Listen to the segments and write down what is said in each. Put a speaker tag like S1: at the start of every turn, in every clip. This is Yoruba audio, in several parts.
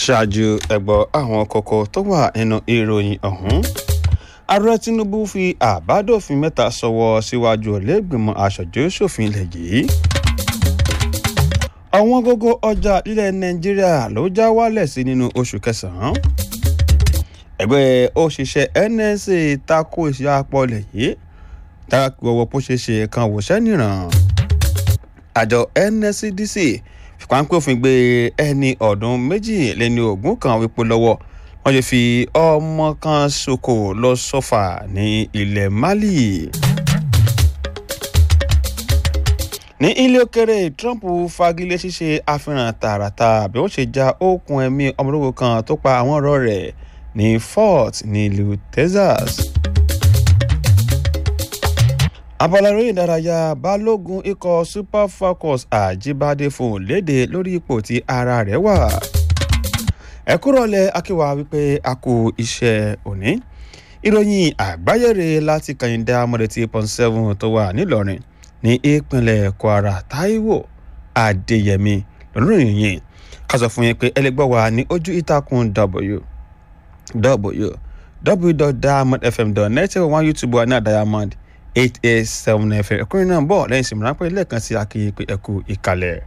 S1: ṣáájú ẹ̀gbọ́ àwọn kókó tó wà nínú ìròyìn ọ̀hún ààrẹ tinubu fi àbádòfin mẹ́ta sọwọ́ síwájú ọ̀lẹ́gbìmọ̀ aṣojú-ṣòfin ilẹ̀ yìí ọ̀wọ́n gógó ọjà ilẹ̀ nàìjíríà ló já wálẹ̀ sí nínú oṣù kẹsàn-án ẹgbẹ́ òṣìṣẹ́ nsa tako iṣẹ́ apọ̀lẹ̀ yìí dákọ̀wọ́ bó ṣe ṣe kan wòṣẹ́ nìràn àjọ nscdc fipáńpẹ́ òfin gbé ẹni ọdún méjì lẹ́ni ogún kan wípé lọ́wọ́ wọ́n ṣe fi ọmọ kan ṣoko lọ sọ́fà ní ilẹ̀ mali. ní ilé òkèrè trump fagilé ṣíṣe àfihàn tààràtà bí wọ́n ṣe já okùn ẹ̀mí ọmọlúwo kan tó pa àwọn ọ̀rọ̀ rẹ̀ ní fort nílùú texas abala eré ìdárayá balógun ikọ̀ super falcons àjíbádé fún léde lórí ipò tí ara rẹ̀ wà ẹ kúrọ̀lẹ́ akíwá wípé a kú iṣẹ́ òní ìròyìn àgbáyére láti kàyíndé amọ̀dẹ̀tì point seven tó wà nílọrin ní ìpínlẹ̀ kwara taiwo adéyẹmí lọ́rùn yìí ká sọ fún yín pé ẹlẹgbẹ́ wa ní ojú ìtàkùn w w www.diamondfm.net one youtube wa ní àdàyàmọ́d eight eight seven fm ẹkùnrin náà bọ̀ lẹ́yìn ìsinmi ráńpẹ́ lẹ́ẹ̀kan sí akéyìn pé ẹkú ìkàlẹ̀.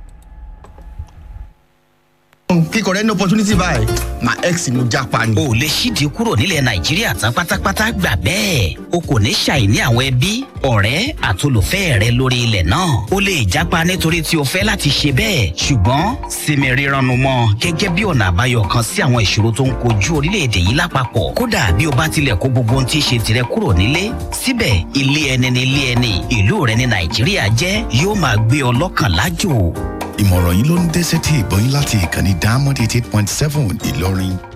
S2: kíkọ rẹ ní opportunity báyìí my ex ni mo japa ni.
S3: o lè ṣíde kúrò nílẹ̀ nàìjíríà tán pátápátá gbà bẹ́ẹ̀ o kò ní ṣàìní àwọn ẹbí ọ̀rẹ́ àtolùfẹ́ rẹ lórí ilẹ̀ náà o lè japa nítorí tí o fẹ́ láti ṣe bẹ́ẹ̀ ṣùgbọ́n sinmi rírannu mọ́ gẹ́gẹ́ bí ọ̀nà àbáyọ kan sí àwọn ìṣòro tó ń kojú orílẹ̀-èdè yìí lápapọ̀ kódà bí o bá tilẹ̀ kó gbogbo ohun tí í ṣe tirẹ̀ kúrò nílé síbẹ̀ ilé ẹni ní ilé ẹni ìlú rẹ ní nàìjíríà jẹ́ yóò máa gbé ọ lọ́kàn lájò
S4: ìmọ̀ràn yìí ló ń dẹ́sẹ̀ tí ìbọn yín láti ìkànnì diamond eighty eight point seven ìlọrin